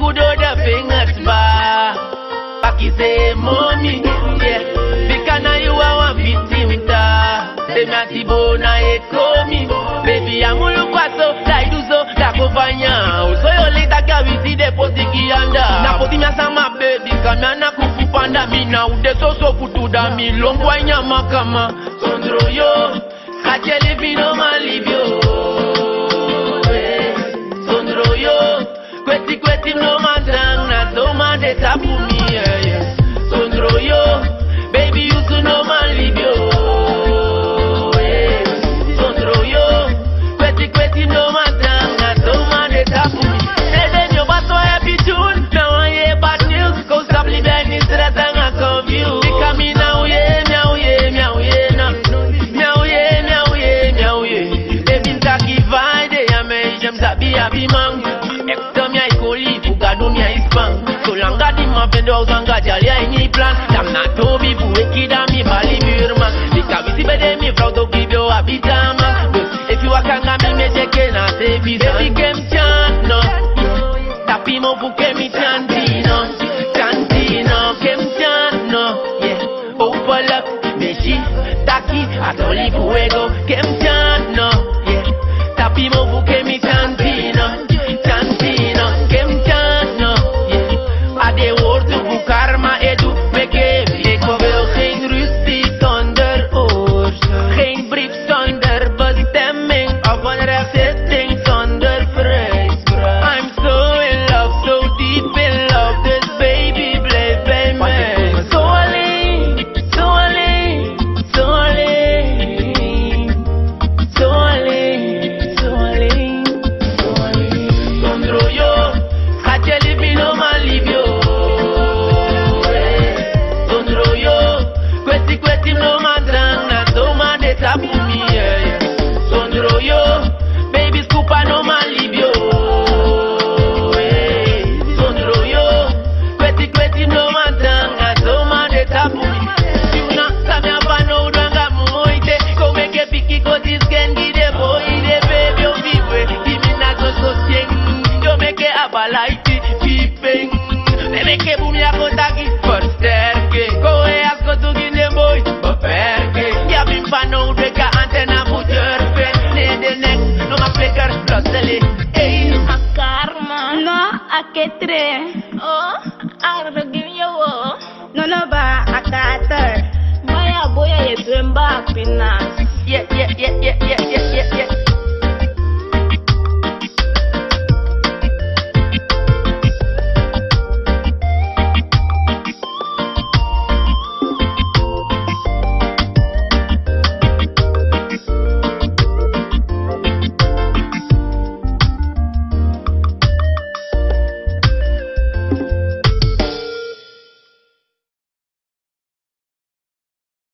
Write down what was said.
good old fingers bar. Paki say mommy, yeah. Bikana you are one victim da. Say me ati bona e komi. Baby amulu kwaso, dai duzo, da kufanya. Uso yo lita kawisi de potiki anda. Na poti mya sama baby, kamya na kufupanda mina. Ude soso kutuda mi longwa nyama kama. Sondro yo, kacheli vino malivyo. eh. Sondro yo, kweti kweti no mandang na so man de tapu mi yeah, yeah. Sondro yo, baby you to no man leave yo. eh. Sondro yo, kweti kweti no mandang na so man de tapu mi. Say then you bato happy tune, now I hear bad news. Go stop living this stress and I confuse. Because me now yeah, meow yeah, meow yeah, now. Meow yeah, meow yeah, meow yeah. Baby taki vaide ya me jem sabi abi mang. Ektom ya ikoli fuga dunia ispan. So langa di ma vendo uzanga jali ya ini plan. Dam na tobi buwe kida mi bali birman. Bika visi bede mi frau to kibyo abitama. If you akanga mi mejeke na se visa. Baby kem chan no. Tapi mo buke mi chantino. Chantino kem chan no. Yeah. Open up, meshi, taki, atoli fuego, kem chan no. Yeah. Tapi mo buke mi chantino. Chantino kem chan no. Yeah. Ade woord to bukar ma edu meke. Ik wil geen ruzie zonder oorzaak. Geen brief zonder bestemming. Of een rechtszitting zonder vrijspraak. I'm so in love, so deep in love. Dus baby, blijf bij mij. Zo alleen, zo alleen, zo alleen. Zo alleen, zo alleen, zo alleen. Sondro yo, gaat je liefje no maar lief yo. Eh, Sondro yo, kweti kweti no maar drang na zo maar de tapu mi. yeah, yeah. Sondro yo, baby scoop no maar lief yo. Eh, Sondro yo, kweti kweti no maar drang na zo maar de tapu mi. Tuna, samia pano udanga moite Come che picchi così sghendi de boy de baby o vive Dimmi na so so sieng Yo me che abalaiti pipeng Bebe che bumi a kotaki Versterke Koe asko tu ginde boy Beperke Ja bim pano udeka antena bujerpe Ne de nek No ma flicker Lossele Ey Karma. No, aketre. Oh, ardo give you oh. No, no ba, akater. Maya boya ye twemba pinas. Yeah yeah yeah yeah yeah yeah yeah yeah